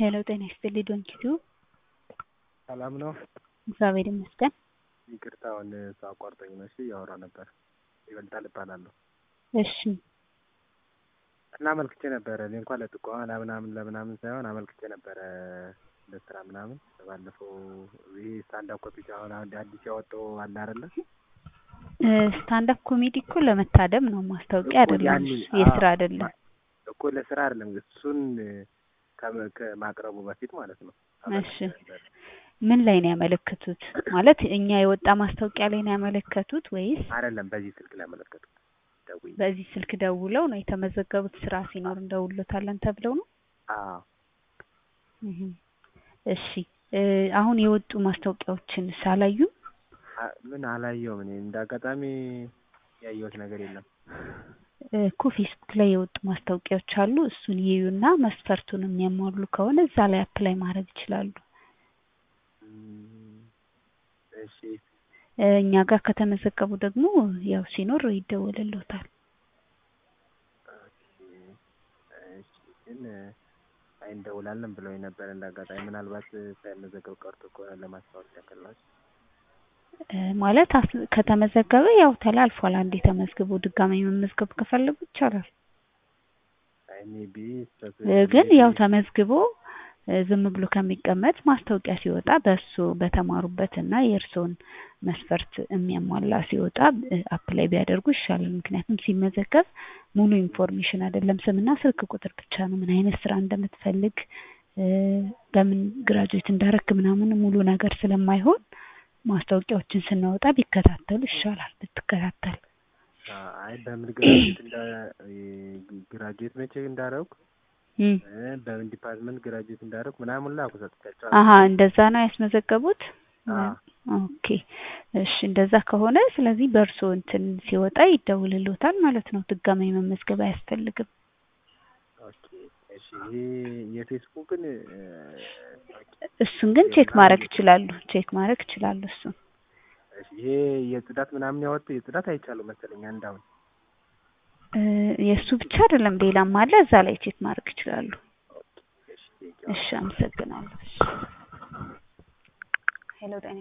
ሄሎ ጤና ይስጥልኝ ዶንኪቲዩ ሰላም ነው? እግዚአብሔር ይመስገን። ይቅርታ አሁን ሰው አቋርጦኝ ነው። እሺ እያወራሁ ነበር። ይበልጣል እባላለሁ እሺ እና አመልክቼ ነበረ። እኔ እንኳን ለጥቆማ ለምናምን ለምናምን ሳይሆን አመልክቼ ነበረ ለስራ ምናምን። ባለፈው ይህ ስታንዳፕ ኮሜዲ አሁን አንድ አዲስ ያወጣው አለ አይደለ? ስታንዳፕ ኮሜዲ እኮ ለመታደም ነው፣ ማስታወቂያ አይደለም፣ ያኔ የስራ አዎ፣ አይደለም። እኮ ለስራ አይደለም እሱን ከመ- ከማቅረቡ በፊት ማለት ነው። እሺ ምን ላይ ነው ያመለከቱት? ማለት እኛ የወጣ ማስታወቂያ ላይ ነው ያመለከቱት ወይስ አይደለም በዚህ ስልክ ላይ ያመለከቱት ደውዬ። በዚህ ስልክ ደውለው ነው የተመዘገቡት? ስራ ሲኖር እንደውሎታለን ተብለው ነው? አዎ እህ እሺ እ አሁን የወጡ ማስታወቂያዎችን ሳላዩም አ- ምን አላየሁም እኔ እንደ አጋጣሚ ያየሁት ነገር የለም። እኮ ፌስቡክ ላይ የወጡ ማስታወቂያዎች አሉ። እሱን ይዩና መስፈርቱን የሚያሟሉ ከሆነ እዛ ላይ አፕላይ ማድረግ ይችላሉ። እም፣ እሺ እ እኛ ጋር ከተመዘገቡ ደግሞ ያው ሲኖር ይደወልልዎታል። እሺ ግን አይ እንደውላለን ብለውኝ ነበር እንደ አጋጣሚ ምናልባት ሳይመዘገብ ቀርቶ ከሆነ ለማስታወስ ያክል ነው። እ ማለት አስ- ከተመዘገበ ያው ተላልፏል። አንዴ ተመዝግቦ ድጋሚ መመዝገብ ከፈለጉ ይቻላል። አይ ሜቢ እ ግን ያው ተመዝግቦ እ ዝም ብሎ ከሚቀመጥ ማስታወቂያ ሲወጣ በእሱ በተማሩበት እና የእርስዎን መስፈርት የሚያሟላ ሲወጣ እ አፕላይ ቢያደርጉ ይሻላል። ምክንያቱም ሲመዘገብ ሙሉ ኢንፎርሜሽን አይደለም፣ ስምና ስልክ ቁጥር ብቻ ነው። ምን አይነት ስራ እንደምትፈልግ እ በምን ግራጁዌት እንዳረክ ምናምን ሙሉ ነገር ስለማይሆን ማስታወቂያዎችን ስናወጣ ቢከታተሉ ይሻላል ብትከታተል። አይ በምን ግራጁዌት እንዳ ግራጁዌት መቼ እንዳደረጉ እም እ በምን ዲፓርትመንት ግራጁዌት እንዳደረጉ ምናምን ላኩ ሰጥቻቸው አሀ እንደዛ ነው ያስመዘገቡት። አዎ ኦኬ እሺ፣ እንደዛ ከሆነ ስለዚህ በእርስዎ እንትን ሲወጣ ይደውልልዎታል ማለት ነው። ድጋሚ መመዝገብ አያስፈልግም። ኦኬ እሺ ይሄ የፌስቡክን እ፣ እሱን ግን ቼክ ማድረግ ይችላሉ። ቼክ ማድረግ ይችላሉ። እሱን እሺ ይሄ የጽዳት ምናምን ያወጡ የጽዳት አይቻለሁ መሰለኝ አንድ አሁን እ የእሱ ብቻ አይደለም ሌላም አለ። እዛ ላይ ቼክ ማድረግ ይችላሉ። እሺ ቴንኪው እሺ፣ አመሰግናለሁ። ሄሎ ጤና